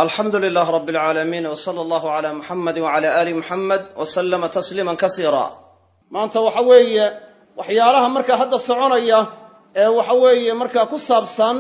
alxamdu lilah rab اlcaalamiin w sala allahu cala muxamadi wcala ali muxamed w slama tasliima kasiira maanta waxa weeye waxyaalaha markaa hadda soconaya ee waxa weeye markaa ku saabsan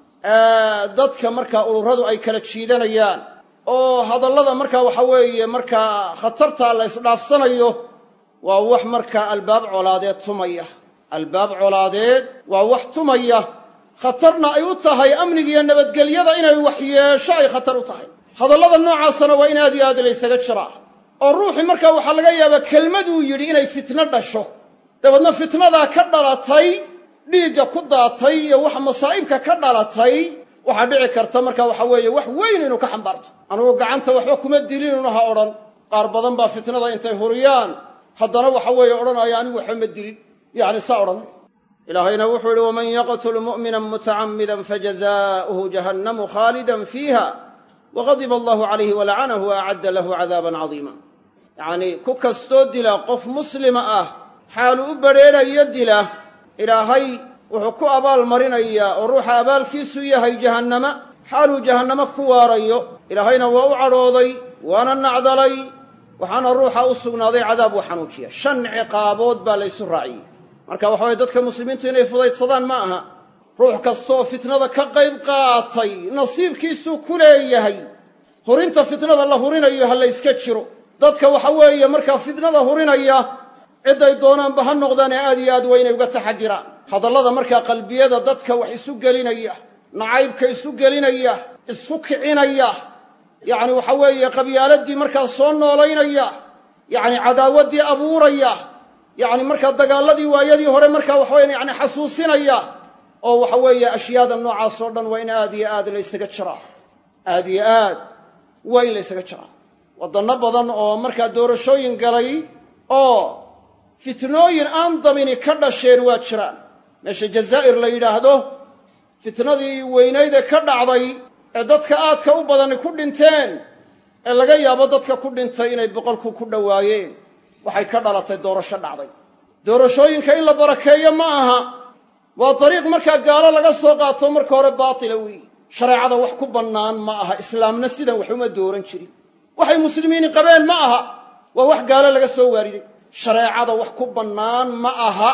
dadka markaa ururadu ay kala jiidanayaan oo hadallada markaa waxa weeye markaa khatarta la isdhaafsanayo waa wax markaa albaab colaadeed tumaya albaab colaadeed waa wax tumaya khatarna ay u tahay amnigiiyo nabadgelyada inay waxyeesho ay khatar u tahay hadallada noocaasana waa in aad iyo aad laysaga jiraa oo ruuxii markaa waxaa laga yaabaa kelmaduu yidhi inay fitno dhasho dabeedna fitnadaa ka dhalatay dhiigga ku daatay iyo wax masaa'ibka ka dhalatay waxaa dhici karta marka waxa weeye wax weyn inuu ka xambaarto anugu gacanta waxba kuma dilinun ha odhan qaar badan baa fitnada intay huriyaan haddana waxa weeye odhanaya anigu waxba ma dilin yacni saa odhanay ilaahayna wuxuu yihi waman yaqtul mu'mina mutacamida fajazaؤuhu jahannamu khaalidan fiiha waqadiba allahu calayhi walacanahu waacadda lahu cadaaban cadiima yacnii ku kastoo dila qof muslima ah xaalu u badrheedhayo dila ilaahay wuxuu ku abaal marinayaa oo ruuxa abaalkiisu yahay jahannama xaaluu jahannamo ku waarayo ilaahayna waa u cadhooday waana nacdalay waxaana ruuxa u sugnaaday cadaab uu xanuujiya shan ciqaabood baa laysu raaciyey marka waxa weye dadka muslimiintu inay fudaydsadaan ma aha ruux kastaoo fitnada ka qayb qaatay nasiibkiisuu ku leeyahay hurinta fitnada la hurinayo ha la yska jiro dadka waxa weeye markaa fitnada hurinaya cidday doonaanba ha noqdaane aad iyo aad waa inay uga taxadiraan hadallada markaa qalbiyada dadka wax isu gelinaya nacaybka isu gelinaya isku kicinaya yacni waxa weeye qabyaaladii markaa soo noolaynaya yacni cadaawaddii abuuraya yacni markaa dagaaladii waayadii hore markaa waxaweya yani xasuusinaya oo waxa weeye ashyaada noocaas oo dhan waa in aad iyo aad laysaga jiraa aad iyo aad waa in laysaga jiraa waddanno badan oo markaa doorashooyin galay oo fitnooyin aan dabini ka dhasheen waa jiraan meesha jazaa'ir la yidhaahdo fitnadii weynayde ka dhacday ee dadka aadka u badani ku dhinteen ee laga yaabo dadka ku dhintay inay boqolku ku dhowaayeen waxay ka dhalatay doorasho dhacday doorashooyinka in la barakeeyo ma aha waa dariiq markaa gaalo laga soo qaato marka hore baatila weeye shareecada wax ku bannaan ma aha islaamna sidan wax uma dooran jirin waxay muslimiini qabeen ma aha waa wax gaalo laga soo waariday shareecada wax ku bannaan ma aha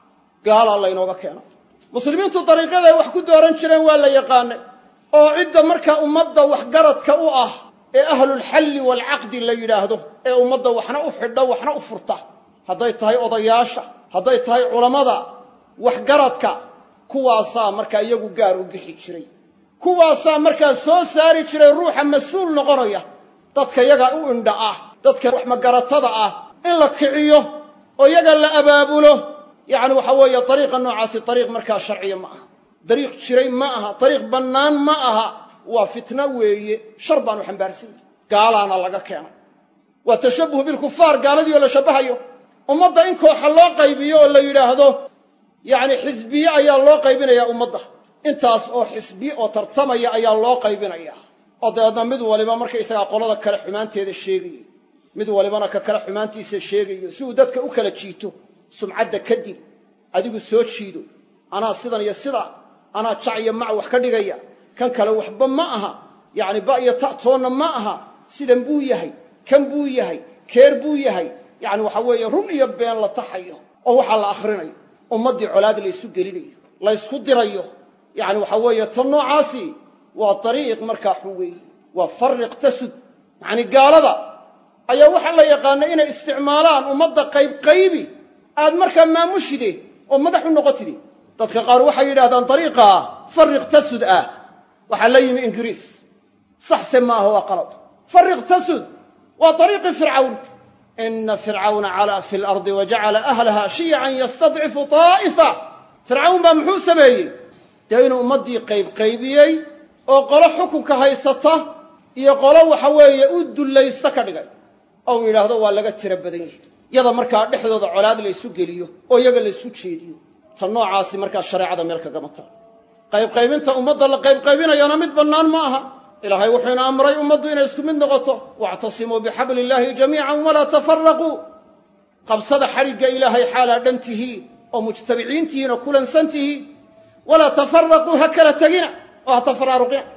gaalaa laynooga keeno muslimiintu dariiqyaday wax ku dooran jireen waa la yaqaanay oo cidda markaa ummadda waxgaradka u ah ee ahlulxalli waalcaqdi la yidhaahdo ee ummadda waxna u xidha waxna u furta hadday tahay odayaasha hadday tahay culammada waxgaradka kuwaasaa markaa iyagu gaar u bixi jiray kuwaasaa markaa soo saari jiray ruuxa mas-uul noqonaya dadka yaga u indha ah dadka wax magaratada ah in la kiciyo oo yaga la abaabulo yacni waxa weeye dariiqa noocaasi dariiq markaa sharciya ma aha dariiq jiray ma aha dariiq bannaan ma aha waa fitna weeye shar baanu xambaarsan yahi gaalaana laga keenay waa tashabuh bilkufaar gaaladii oo la shabbahayo ummadda in kooxa loo qaybiyo oo la yidhaahdo yacni xisbiye ayaa loo qaybinayaa ummadda intaas oo xisbi oo tartamaya ayaa loo qaybinayaa oo dabeedna mid waliba markaysagaa qolada kale xumaanteeda sheegayo mid walibana ka kale xumaantiisa sheegayo si uu dadka u kala jiito sumcadda kadib adigu soo jiido anaa sidan iyo sidaa anaa jac iyo mac wax ka dhigaya kan kale waxba ma aha yacni ba iyo ta'toonna ma aha sidan buu yahay kan buu yahay keer buu yahay yacni waxa weeye run iyo been la taxayo oo waxaa la akhrinayo ummaddii colaad laysu gelinayo laysku dirayo yacni waxa weeye tan noocaasi waa dariiq markaa xun weeye waa farriq tasud yacni gaalada ayaa waxaa la yaqaanay inay isticmaalaan ummadda qaybqaybi aad markaa maamushide oo madax u noqotide dadka qaar waxay yidhahdaan dariiqaa farriq tasud ah waxaa la yimi ingiriis saxse maaha waa qalad farriq tasud waa dariiqii fircawn ina fircawna calaa fi lardi wajacala ahlaha shiyacan yastadcifu taa'ifa fircawn baa muxuu sameeyey dee inuu ummaddii qaybqaybiyey oo qolo xukunka haysata iyo qolo waxa weeye u dullaysta ka dhigay oo uu yidhaahdo waa laga tiro badan yahi yada markaa dhexdooda colaad laysu geliyo oo iyaga laysku jeediyo ta noocaasi markaa shareecada meel kagama taal qaybqaybinta ummadda la qaybqaybinayana mid bannaan ma aha ilaahay wuxuuna amray ummaddu inay isku mid noqoto waactasimuu bixabli illaahi jamiican walaa tafaraquu qabsada xadhigga ilaahay xaalaa dhan tihiin oo mujtabiciin tihiin oo kulansan tihiin walaa tafaraquu ha kala tegina oo ha tafaraaruqina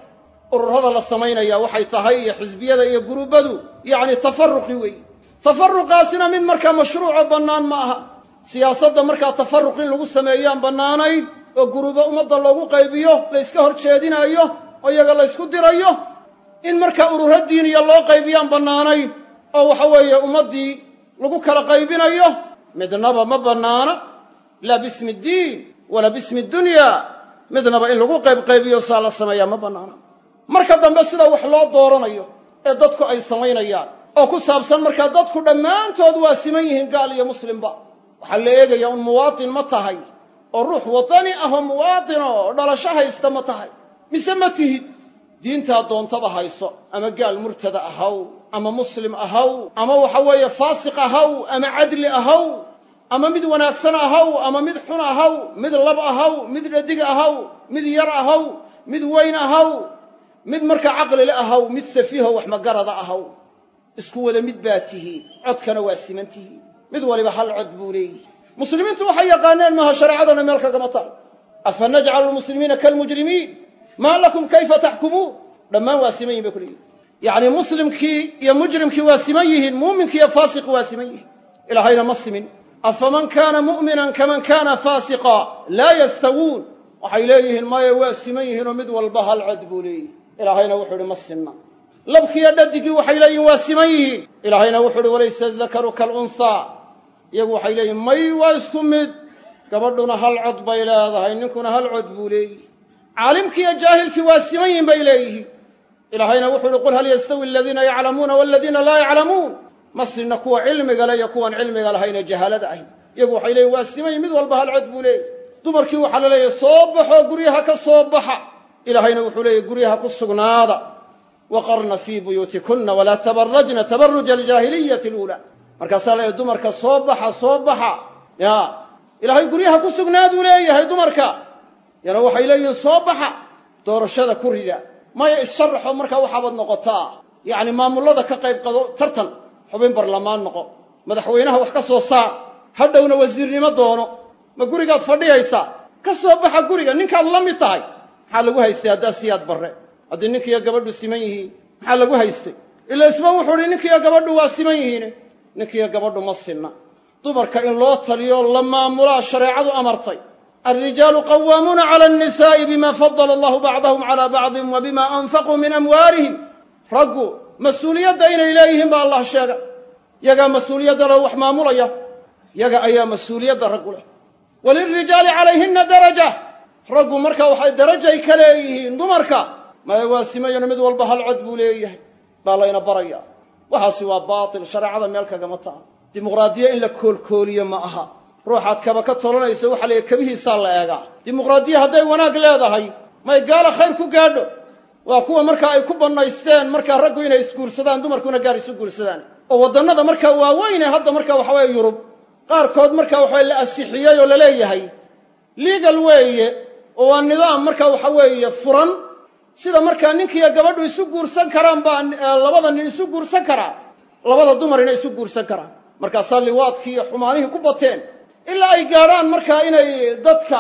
ururada la samaynaya waxay tahay iyo xisbiyada iyo gurubbadu yacni tafaruqi weeye tafaruqaasina mid markaa mashruuco bannaan ma aha siyaasadda markaa tafaruq in lagu sameeyaan bannaanayn oo gurubo ummadda loogu qaybiyo la yska hor jeedinaayo oo iyaga la ysku dirayo in markaa ururo diiniya loo qaybiyaan bannaanayn oo waxa weeye ummaddii lagu kala qaybinayo midnaba ma bannaana laa bismi ddiin walaa bismi dunya midnaba in lagu qaybqaybiyo saa la sameeyaa ma bannaana marka dambe sida wax loo dooranayo ee dadku ay samaynayaan oo ku saabsan markaa dadku dhammaantood waa siman yihiin gaal iyo muslimba waxaa la eegayaa un muwaatin ma tahay oo ruux watani ah oo muwaatin oo dhalasho haysta ma tahay mise ma tihid diintaa doontaba hayso ama gaal murtada ahaw ama muslim ahaw ama waxa weeye faasiq ahaw ama cadli ahaw ama mid wanaagsan ahaw ama mid xun ahaw mid lab ahaw mid dhadig ahaw mid yar ahaw mid weyn ahaw mid markaa caqlile ahaw mid safiiho wax magarada ahaw isku wada mid baa tihiin codkana waa siman tihiin mid waliba hal cod buu leeyihi muslimiintu waxay yaqaaneen maaha shareecadana meel kagama taal afa najcalu lmuslimiina kalmujrimiin maa lakum kayfa taxkumuun dhammaan waa siman yihin bay kuleeyihin yacni muslimkii iyo mujrimkii waa siman yihiin muuminkii iyo faasiqi waa siman yihiin ilaahayna ma simin afaman kaana mu'minan kaman kaana faasiqa laa yastawuun waxay leeyihiin maya waa siman yihiinoo mid walba hal cod buu leeyihi ilaahayna wuxuu ihi ma sinna labkiiyo dhadigii waxay leeyihin waa siman yihiin ilaahayna wuxuu uhi walaysa adakaru kalunhaa iyagu waxay leeyihin may waa isku mid gabadhuna hal cod bay leedahay ninkuna hal cod buu leeyihi caalimkii iyo jaahilkii waa siman yihin bay leeyihiin ilaahayna wuxuu uhi qul hal yastawi aladiina yaclamuuna waladiina laa yaclamuun ma sinna kuwa cilmiga le iyo kuwan cilmiga lahayne jahaalada ahy iyagu waxay leeyihin waa siman yihin mid walba hal cod buu leeyahy dumarkii waxaa la leeyahay soo baxoo guryaha ka soo baxa ilaahayna wuxuu leeyahy guryaha ku sugnaada waqarna fii buyuutikunna walaa tabarajna tabaruja aljaahiliyati luulaa markaasaa leeyahy dumarka soo baxa soo baxa ya ilaahay guryaha ku sugnaaduu leeyahay dumarka yana waxay leeyihiin soo baxa doorashada ku rida maya issharraxo markaa waxaabaad noqotaa yacni maamullada ka qayb qado tartan xubin barlamaan noqo madaxweynaha wax ka soo saar hadhowna wasiirnimo doono ma gurigaad fadhiyaysaa ka soo baxa guriga ninkaad la mid tahay maxaa lagu haystay haddaa siyaad barre haddii ninkiiyo gabadhu siman yihiin maxaa lagu haystay ila isba wuxuu uhi ninkiiyo gabadhu waa siman yihiine ninkiiyo gabadhu ma sinna dumarka in loo taliyo la maamulaa shareecadu amartay alrijaalu qawaamuuna cala annisaa'i bima fadala allahu bacdahum calaa bacdin wa bima anfaquu min amwaalihim raggu mas-uuliyadda inay leeyihiin baa allah sheega yagaa mas-uuliyadda le wax maamulaya yaga ayaa mas-uuliyadda raggu leh walilrijaali calayhinna daraja raggu marka waxay darajay ka leeyihiin dumarka maya waa simayano mid walba hal cod buu leeyahay baa layna barayaa waxaasi waa baatil shareecada meel kagama taal dimuqraadiya in la koolkooliyo ma aha ruuxaad kaba ka tolanayso waxaa la kabihiisaa la eegaa dimuqraadiya hadday wanaag leedahay may gaala khayr ku gaadho waa kuwa markaa ay ku bannaysteen markaa raggu inay isguursadaan dumarkuna gaar isu guursadaan oo waddannada markaa waaweyne hadda markaa waxaweye yurub qaarkood markaa waxawe la asixiyey oo la leeyahay liigal weeye oo waa nidaam markaa waxa weeye furan sida markaa ninkiiyo gabadhu isu guursan karaan baa labada nin isu guursan karaa labada dumarina isu guursan karaan markaasaa liwaadkii iyo xumaanihii ku bateen ilaa ay gaadhaan markaa inay dadka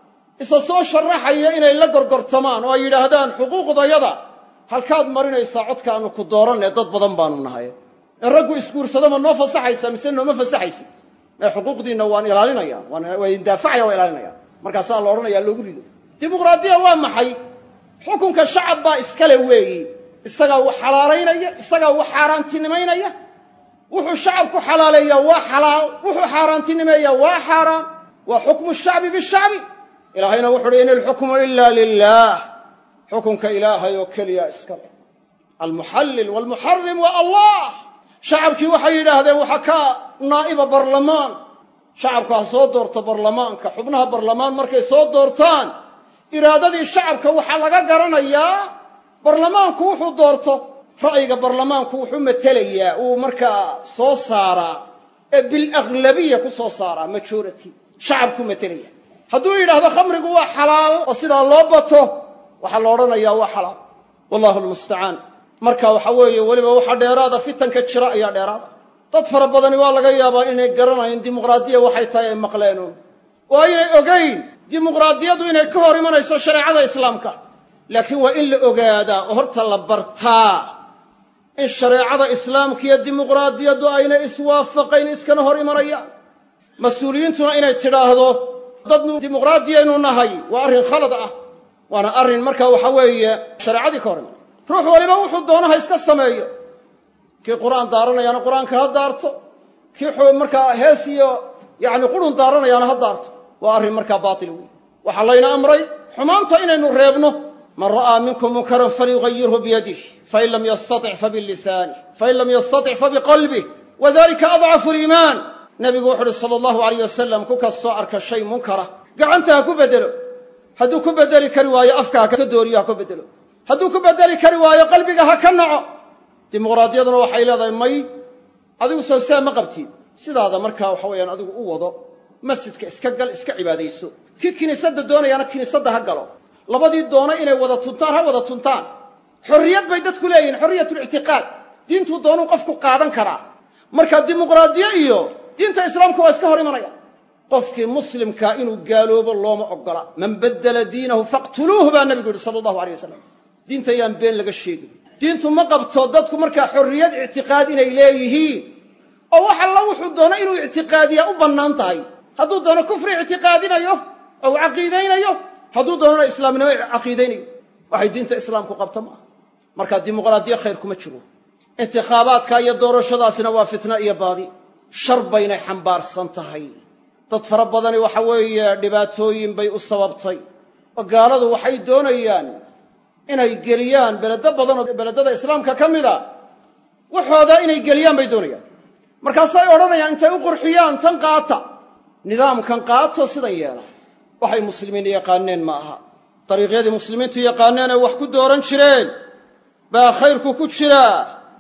isa soo sharaxaya inay la gorgortamaan oo ay yidhaahdaan xuquuqdayada halkaad marinaysaa codkaanu ku dooranee dad badan baanu nahay in raggu isguursado ma noo fasaxaysa mise nooma fasaxaysa ee xuquuqdiinna waan ilaalinaya waa indaafacaya waa ilaalinaya markaasaa la odhanaya loogu rido dimuqraadiya waa maxay xukunka shacab baa iskale weeyi isagaa wax xalaalaynaya isagaa wax xaaraantinimaynaya wuxuu shacabku xalaaleeyaa waa xalaal wuxuu xaaraantinimeeyaa waa xaaraan waa xukmu shacbi bishacbi ilaahayna wuxu uhi in ilxukmu ila lilah xukunka ilaahay oo keliya iska leh almuxallil walmuxarim waa allah shacabkii waxay yidhaahdeen waxaa ka naa'iba barlamaan shacabku ha soo doorto barlamaanka xubnaha barlamaan markay soo doortaan iraadadii shacabka waxaa laga garanayaa barlamaanku wuxuu doorto ra'yiga barlamaanku wuxuu matelayaa uu markaa soo saaraa ee bilaglabiya ku soo saaraa majority shacabku matelaya hadduu yidhaahdo khamrigu waa xalaal oo sidaa loo bato waxaa la odhanayaa waa xalaal wallahu lmustacaan marka waxa weeye weliba waxa dheeraada fitanka jira ayaa dheeraada dad fara badani waa laga yaabaa inay garanayn dimuqraadiya waxay tahay ay maqleenuun oo aynay ogayn dimuqraadiyadu inay ka hor imanayso shareecada islaamka laakiin waa in la ogaadaa oo horta la bartaa in shareecada islaamka iyo dimuqraadiyaddu ayna iswaafaqayn iskana hor imanayaan mas-uuliyiintuna inay tidhaahdo dad dimuqraadiyaynu nahay waa arrin khalad ah waana arrin markaa waxa weeye shareecadii ka hor imanay ruux waliba wuxuu doono ha iska sameeyo kii qur'aan daaranayaana qur'aanka ha daarto kii markaa hees iyo yacni qurun daaranayaana ha daarto waa arrin markaa baatil wey waxaa layna amray xumaanta inaynu reebno man ra'aa minkum munkaran falyugayirhu biyadih fain lam yastatic fabilisanih fain lam yastatic fabiqalbih wadalika adcafu liimaan nebigu wuxu uhi sala allahu alayh wasalam ku kastoo arka shay munkara gacanta ha ku bedelo hadduu ku bedeli kari waayo afka ha ka dooriyo ha ku bedelo hadduu ku bedeli kari waayo qalbiga ha ka naco dimuqraadiyaduna waxay leedahay may adigu soo saa ma qabtid sidaada markaa waxa weeyaan adigu u wado masjidka iska gal iska cibaadayso kii kiniisadda doonayaana kiniisadda ha galo labadii doona inay wada tuntaan ha wada tuntaan xorriyad bay dadku leeyihin xorriyatulictiqaad diintuu doonuu qofku qaadan karaa marka dimuqraadiye iyo diinta islaamku waa iska hor imanaya qofkii muslimkaa inuu gaaloobo looma ogola man baddela diinahu faqtuluuhu baa nebigu yihi sala allahu alay wasalam diinta yaan been laga sheegin diintu ma qabto dadku markaa xorriyad ictiqaad inay leeyihiin oo wax alla wuxuu doono inuu ictiqaadiyaa u bannaan tahay hadduu doono kufri ictiqaadinayo oo u caqiidaynayo hadduu doonona islaamnimo caqiidaynayo waxay diinta islaamku qabta maaha markaa dimuqraadiye khayr kuma jiro intikhaabaadka iyo doorashadaasina waa fitna iyo baadi shar baynay xambaarsan tahay dad fara badani waxa weeye dhibaatooyin bay u sababtay oo gaaladu waxay doonayaan inay geliyaan beledo badan oo beledada islaamka ka mida waxooda inay geliyaan bay doonayaan markaasay odhanayaan intay u qurxiyaan tan qaata nidaamkan qaato sidan yeela waxay muslimiin yaqaaneen ma aha dariiqyadii muslimiintu yaqaaneen ay wax ku dooran jireen baa khayrku ku jiraa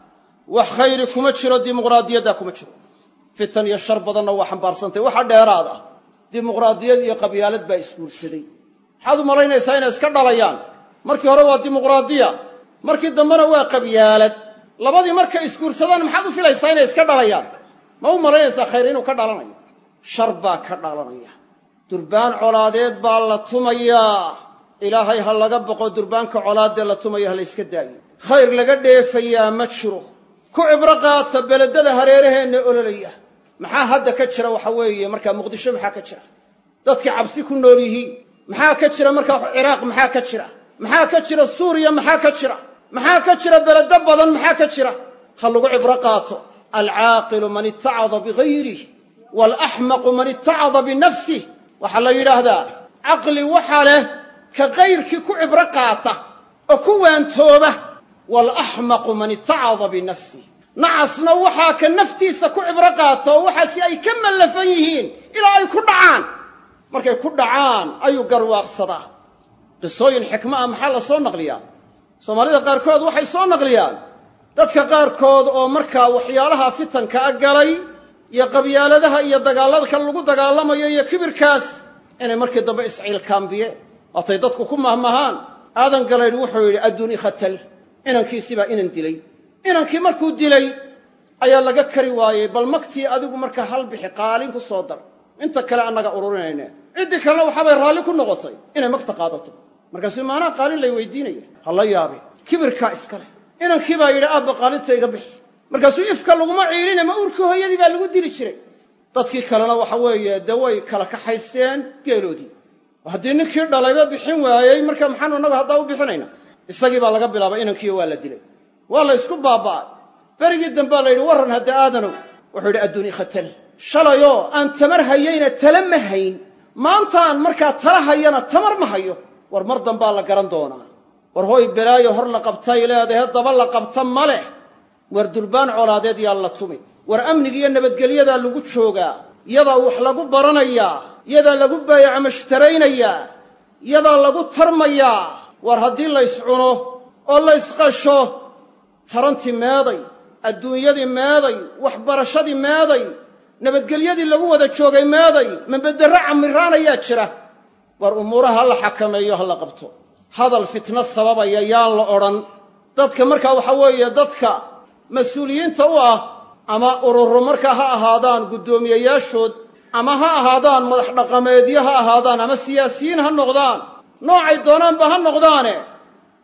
wax khayri kuma jiro dimuqraadiyadda kuma jiro fitan iyo shar badanna waa xambaarsantay waxa dheeraad ah dimuqraadiyad iyo qabyaalad baa isguursaday maxaad u malaynaysaa inay iska dhalayaan markii hore waa dimuqraadiya markii dambena waa qabyaalad labadii markay isguursadaan maxaad u filaysaa inay iska dhalayaan ma u malaynaysaa khayr inuu ka dhalanayo shar baa ka dhalanaya durbaan colaadeed baa la tumayaa ilaahay ha laga boqo durbaanka colaadee la tumaya ha la yska daayo khayr laga dheefayaa ma jiro ku cibro qaata beledada hareeraheenna ololaya maxaa hadda ka jira waxa weeye markaa muqdisho maxaa ka jira dadkii cabsi ku nool yihiin maxaa ka jira markaa ciraaq maxaa ka jira maxaa ka jira suuriya maxaa ka jira maxaa ka jira beledo badan maxaa ka jira ha lagu cibro qaato alcaaqilu man itacada bigayrih waalaxmaqu man itacada binafsih waxaa la yidhaahdaa caqli waxa leh ka kayrkii ku cibro qaata oo ku waantooba waalaxmaqu man itacada binafsih nacasna waxaa ka naftiisa ku cibro qaata oo waxaasi ay ka mallafan yihiin ilaa ay ku dhacaan markay ku dhacaan ayuu garwaaqsadaa qisooyin xikmo ah maxaa la soo naqliyaa soomaalida qaarkood waxay soo naqliyaan dadka qaarkood oo markaa waxyaalaha fitanka a galay iyo qabyaaladaha iyo dagaalladka lagu dagaalamayo iyo kibirkaas inay markii dambe isciilkaambiyeen waatay dadku ku mahmahaan aadan galaydh wuxuu yidhi adduun ikhatal inankiisibaa inan dilay inankii markuu dilay ayaa laga kari waayey bal magtii adigu markaa hal bixi qaalin ku soo dar inta kale annaga ururinayne ciddii kalena waxaabay raalli ku noqotay inay magta qaadato markaasuu maanaa qaalin lay weydiinaya ha la yaabe kibirkaa iska leh inankii baa yidhi aabba qaalinta iga bixi markaasuu ifka laguma ciiline ma uurkii hooyadii baa lagu dili jiray dadkii kalena waxa weeye dee way kala kaxaysteen geeloodii haddii ninkii dhalayba bixin waayey marka maxaanu innagu haddaa u bixinayna isagii baa laga bilaabay inankiiyo waa la dilay waa la ysku baaba'ay berigii dambea la yidhi warran hadda aadanow wuxuu yidhi adduun ikhatal shalayoo aan tamar hayayna tala ma hayn maantaan markaa tala hayana tamar ma hayo war mar dambaa la garan doonaa war hooy belaayo hor la qabtay leedahe daba la qabta ma leh war durbaan colaadeed yaa la tumi war amniga iyo nabadgelyadaa lagu joogaa yadaa wax lagu baranayaa yadaa lagu baayaca mashtaraynayaa yadaa lagu tarmayaa war haddii lays cuno oo laysqasho tarantii meeday adduunyadii meeday waxbarashadii meeday nabadgelyadii lagu wada joogay meeday mabedderro camiraanayaa jira war umuuraha ha la xakameeyo ha la qabto hadal fitno sababaya yaan la odhan dadka markaa waxaa weeye dadka mas-uuliyiinta u ah ama ururo markaa ha ahaadaan guddoomiyeyaashood ama ha ahaadaan madax dhaqameedyo ha ahaadaan ama siyaasiyiin ha noqdaan noocay doonaanba ha noqdaane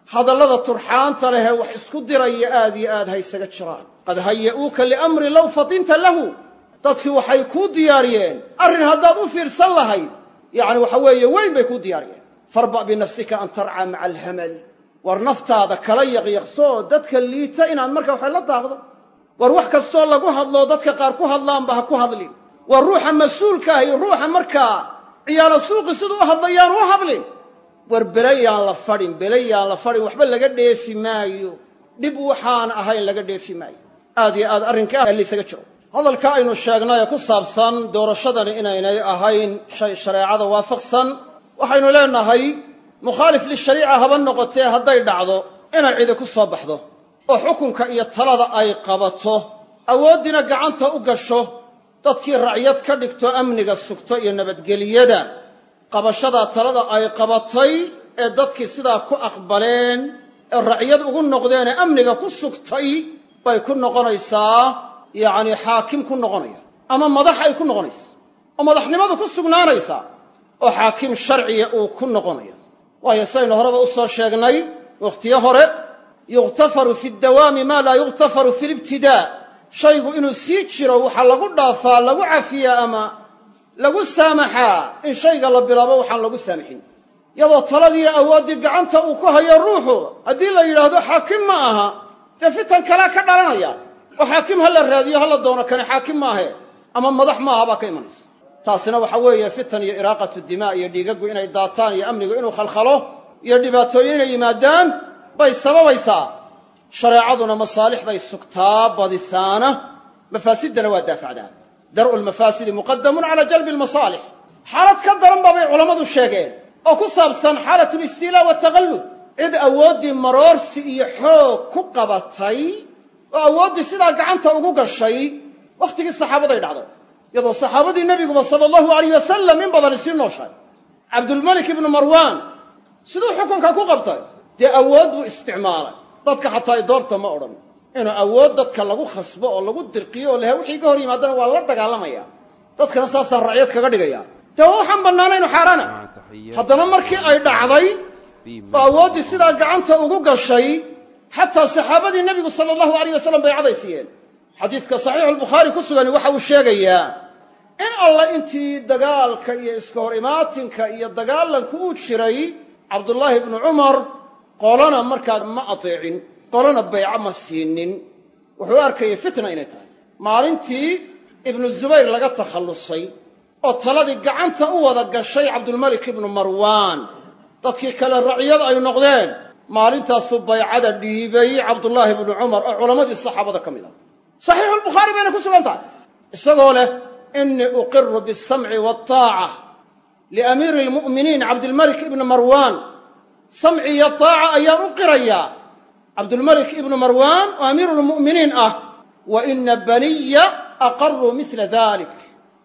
hadallada turxaanta lehee wax isku diraya aad iyo aad ha ysaga jiraan qad haya'uuka liamri low fatinta lahu dadkii waxay kuu diyaariyeen arrin haddaad u fiirsan lahayd yacni waxa weeye weyn bay kuu diyaariyeen farba' binafsika an tarcaa maca alhamali war naftaada kala yaqyaqsoo dadka liita inaad marka waxay la daaqdo war wax kastoo lagu hadlo dadka qaar ku hadlaanba ha ku hadlin war ruuxa mas-uulka ah iyo ruuxa markaa ciyaalo suuqi siduu u hadlayaan u hadlin war belayaan la fadhin belayaan la fadhin waxba laga dheefi maayo dhib waxaan ahayn laga dheefi maayo aad iyo aad arrinkaa laysaga jiro hadalka aynu sheegnay ee ku saabsan doorashadani inaynay ahayn shay shareecada waafaqsan waxaynu leenahay mukhaalif lishariica haba noqotee hadday dhacdo inay cidi ku soo baxdo oo xukunka iyo talada ay qabato awooddiina gacanta u gasho dadkii racyad ka dhigto amniga sugto iyo nabadgeliyada qabashadaa talada ay qabatay ee dadkii sidaa ku aqbaleen ee racyad ugu noqdeen ee amniga ku sugtay bay ku noqonaysaa yacni xaakim ku noqonaya ama madax ay ku noqonaysa oo madaxnimadu ku sugnaanaysaa oo xaakim sharciya uu ku noqonaya waayo saynu horeba u soo sheegnay wakhtiyo hore yukhtafaru fi dawaami maa laa yukhtafaru fi libtidaa shaygu inuu sii jiro waxaa lagu dhaafaa lagu cafiyaa ama lagu saamaxaa in shayga la bilaabo waxaan lagu saamaxin iyadoo taladii awooddii gacanta uu ku hayo ruuxu haddii la yidhaahdo xaakim ma aha dee fitan kalea ka dhalanaya oo xaakim ha la raadiyo ha la doono kane xaakim maahe ama madax maaha baa ka imanaysa taasina waxa weeye fitan iyo iraaqatu dimaa iyo dhiigaggu inay daataan iyo amnigu inuu khalkhalo iyo dhibaatooyin inay yimaadaan bay sababaysaa shareecaduna masaalixday sugtaa badisaana mafaasiddana waa daafacdaa dar'u lmafaasidi muqadamun cala jalbi lmasaalix xaalad ka daran baabay culammadu sheegeen oo ku saabsan xaalat listiilaa wataqallud cid awooddii maroorsi iyo xoog ku qabatay oo awooddii sidaa gacanta ugu gashay wakhtigii saxaabaday dhacday iyadoo saxaabadii nebiguba sala allahu alayh wasalam in badan isii nooshahay cabdulmalik ibnu marwaan siduu xukunka ku qabtay dee awood buu isticmaalay dadka xataa doorta ma odhan inuu awood dadka lagu khasbo oo lagu dirqiyo oo laha wixii ka hor yimaadana waa la dagaalamaya dadkana saasaan racyad kaga dhigaya dee waa waxaan bannaanaynu xaaraana haddana markii ay dhacday oo awooddii sidaa gacanta ugu gashay xataa saxaabadii nebigu sala allahu alayh wasalam bay cadaysiiyeen xadiiska saxiixulbukhaari ku sugani waxa uu sheegayaa in alla intii dagaalka iyo iska hor imaatinka iyo dagaalanku uu jiray cabdullaahi ibnu cumar qolana markaa ma ateecin qolana bayco ma siinin wuxuu arkayay fitna inay tahay maalintii ibnu zubayr laga takhallusay oo taladii gacanta u wada gashay cabdulmalik ibnu marwaan dadkii kale racyad ay noqdeen maalintaasuu baycada dhiibay cabdullaahi ibnu cumar oo culammadii saxaabada ka mid ah saxiixulbukhaari bayna ku sugan tahay isagoo leh inii uqiru bisamci waataaca liamiiri almu'miniin cabdilmalik ibni marwaan samci iyo taaca ayaan u qirayaa cabdulmalik ibnu marwaan oo amiiru lmu'miniin ah wa ina baniya aqaruu mila dalik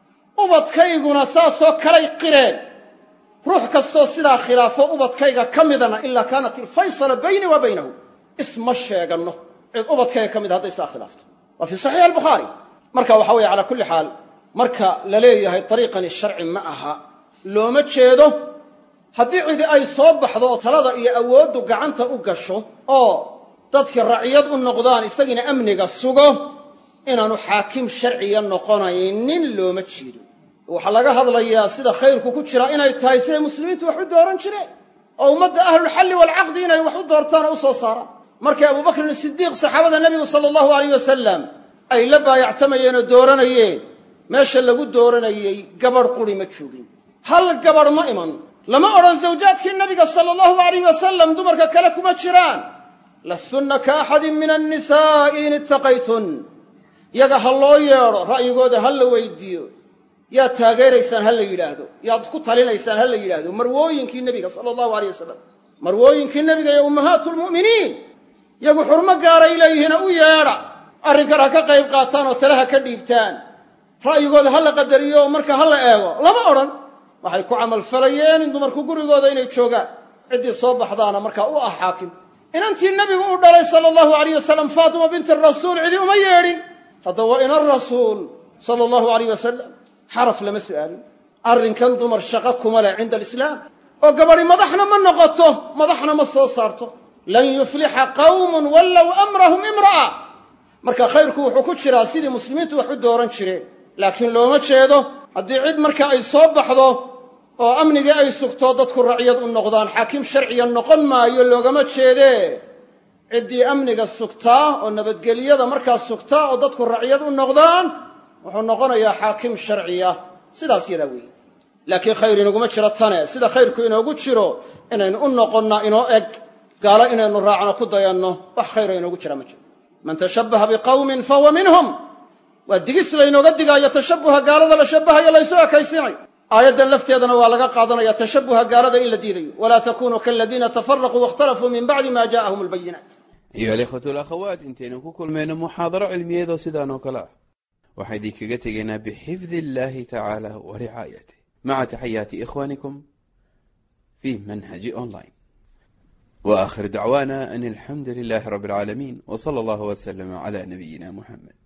ubadkayguna saasoo kalay qireen ruux kastoo sidaa khilaafo ubadkayga ka midana ilaa kaanat ilfaysala baynii wa baynahu isma sheeganno cid ubadkayga ka mid hadday saa khilaafto waa fii saxiix albukhaari marka waxa weeye calaa kulli xaal marka la leeyahay ariiqani sharci ma aha looma jeedo haddii cidi ay soo baxdo oo talada iyo awooddu gacanta u gasho oo dadki raciyad u noqdaan isagiina amniga sugo inaanu xaakim sharciya noqonaynin looma jeedo waxaa laga hadlayaa sida khayrku ku jira inay tahay siday muslimiintu wax u dooran jireen oo ummadda ahlulxalli waalcaqdi inay wax u doortaan oo u soo saaraan markay abubakrin sidiiq saxaabada nebigu sala allahu alayh wasalam ay la baayactamayeen oo dooranayeen meesha lagu dooranayey gabadh quri ma joogin hal gabadh ma iman lama odhan zawjaadkii nabiga sala allahu alayh wasalam dumarka kale kuma jiraan lastunna ka axadin min annisaa'i in ittaqaytun yaga ha loo yeedho ra'yigooda ha la weydiiyo yaad taageeraysaan ha la yidhaahdo yaad ku talinaysaan ha la yidhaahdo marwooyinkii nebiga sala allahu alayh wasalam marwooyinkii nebiga iyo ummahaatu lmu'miniin yagu xurmo gaaray leeyihiina u yeedha arrinkan ha ka qayb qaataan oo tale ha ka dhiibtaan ra'yigooda ha la qadariyo oo marka ha la eego lama odhan waxay ku camalfalayeen in dumarku gurigooda inay joogaan ciddii soo baxdaana markaa u ah xaakim inantii nebigu u dhalay sala allahu alayh wasalam faatima binti rasuul cidi uma yeedhin hadda waa ina rasuul sala allahu alayh wasalam xaraf lama su'aalin arrinkan dumar shaqo kuma leh cinda alislaam oo gabadhi madaxna ma noqoto madaxna ma soo saarto lan yuflixa qawmun wallow amrahum imra'a marka khayrku wuxuu ku jiraa sidii muslimiintu wax u dooran jireen laakiin looma jeedo haddii cid marka ay soo baxdo oo amnigii ay sugto dadku racyad u noqdaan xaakim sharciya noqon maayo loogama jeedee ciddii amniga sugtaa oo nabadgelyada markaa sugtaa oo dadku racyad u noqdaan wuxuu noqonayaa xaakim sharciya sidaas yadaa weeye laakiin khayr inaguma jiro tane sida khayrku inoogu jiro inaynu u noqonnaa inoo eg gaalo inaynu raacno ku dayanno wax khayro inoogu jira ma jiro man tashabbaha biqawmin fahuwa minhum waa digis laynooga digaayo tashabbuha gaalada la shabbahayo laysu ekaysinayo aayaddan lafteedana waa laga qaadanaya tashabbuha gaalada in la diidayo walaa takunuu kaladiina tafaraquu waاkhtalafuu min bacdi ma ja'ahum albayinaat ayuha alikhwatu alakhawaat intaynan ku kulmayno muxaadaro cilmiyeedoo sidaan oo kale ah waxaan idinkaga tegaynaa bixifdi illahi tacaala wa ricaayatih maca taxayaati ikhwanikum fi manhaji online wa aakhir dacwaana an alxamdu lilahi rabi alcaalamiin w sala allahu wslama cla nabiyina muxamed